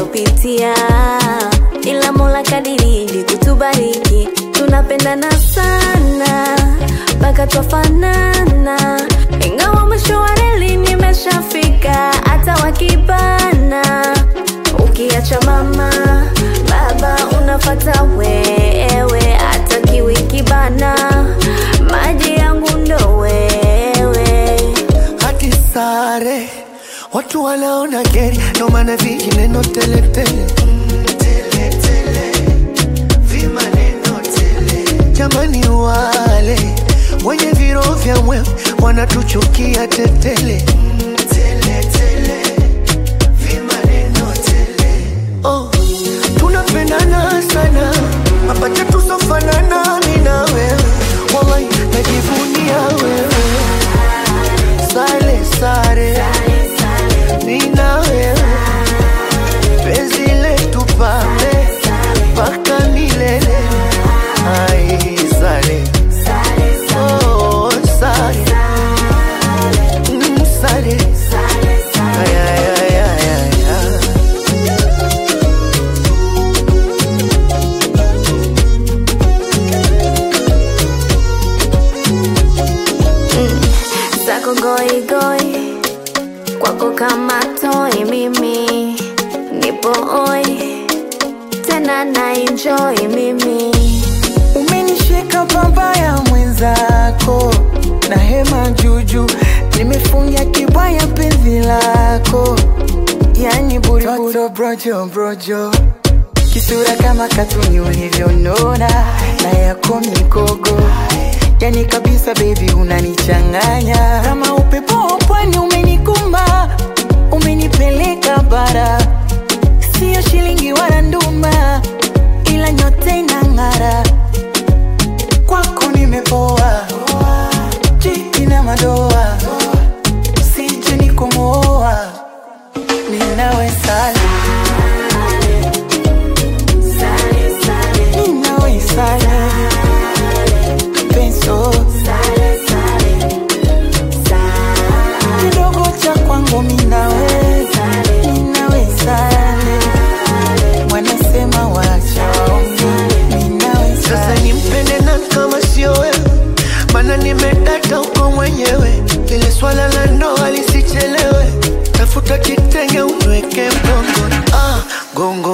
tunayopitia, ila Mola kadiridi kutubariki, tunapendana sana mpaka twafanana, ingawa mwisho wa reli nimeshafika, hata wakibana, ukiacha mama baba unafata wewe, hata kiwi kibana, maji yangu ndo wewe. hadi sare watu wanaona geri ndo maana vijineno teletele jamani wale wenye viro vya mwewe wanatuchukia tetele oh, tunapendana sana mapacha tusofanana mi na wewe wallahi najivunia wewe sale sare mi na wewe penzi letu pambe mpaka milele ai sale oh, sale Mm, sale Ay, ay, ay, ay, ay, ay. zako goigoi kwako kama toi mimi nipo oi tena na enjoy mimi Umenishika pabaya mwenzako na hema juju, nimefungia kibwaya penzi lako, yani buriburi brojo brojo, kisura kama katuni ulivyonona na yako mikogo, yani kabisa baby unanichanganya kama upepo wa pwani, umenikumba umenipeleka bara, sio shilingi wala nduma, ila nyote inang'ara kwako nimepoa, jiki na madoa, sije nikomoa, ninawe sale, ninawe sale, penso kidogo cha kwangu minawe, ninawe sale, wanasema wacha waongee, ninawe Sasa sale. nimpende na kama sio wewe, mana nimedata uko mwenyewe. Lile swala la ndoa lisichelewe, tafuta kitenge unweke mgongoni, ah, gongo